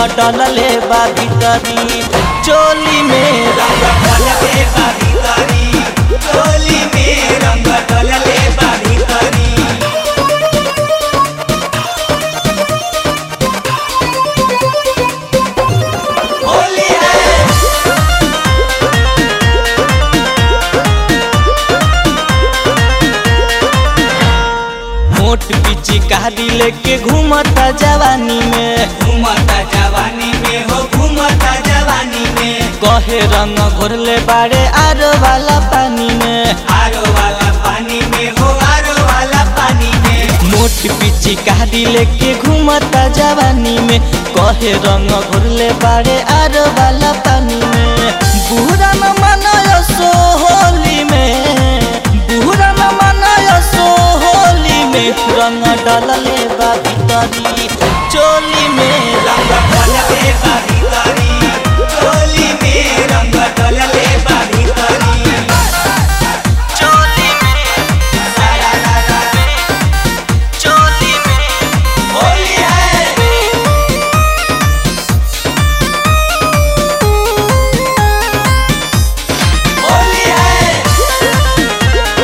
डलले बा भीतरी चोली में रंग डलले बा भीतरी चोली में रंग डलले बा भीतरी होली है मोट पीछे कारी लेके घूमता जवानी में घूमता जवानी में हो घूमता जवानी में कहे रंग घोरले बाड़े आरो वाला पानी में आरो वाला पानी में हो आरो वाला पानी में मोट पीछे कारी लेके घूमता जवानी में कहे रंग घोरले बाड़े आरो वाला पानी में बुरा न मनायो सो होली में बुरा न मनायो सो होली में रंग डलले बा भीतरी चोली में रंग डलले बा भीतरी चोली में रंग डलले बा भीतरी चोली में सारा ला ला चोली में होली है होली है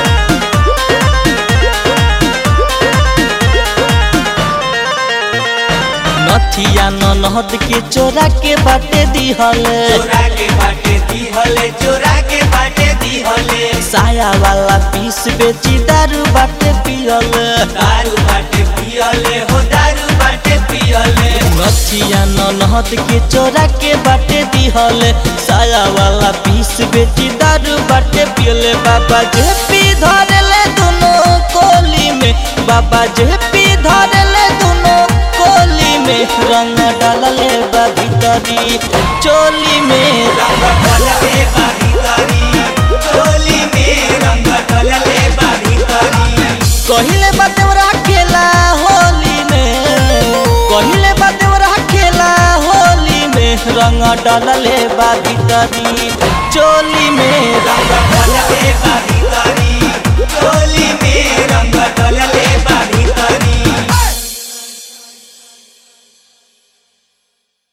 नथिया ननहद के चोरा के बाटे दिहले चोरा के बाटे दिहले चोरा के बाटे दिहले साया वाला पीस बेची दारू बाटे पियले दारू बाटे पियले हो दारू बाटे पियले नथिया ननहद के चोरा के बाटे दिहले साया वाला पीस बेची दारू बाटे पियले बाबा जे पी धरले दोनों कोली में बाबा जे पी धरले दोनों कोली में रंग डालले बा भीतरी चोली में रंग डलले बा भीतरी चोली में रंग डलले बा भीतरी कहिले बातेवरा खेला होली में कहिले बातेवरा खेला होली में रंग डालले बा भीतरी चोली में रंग डलले बा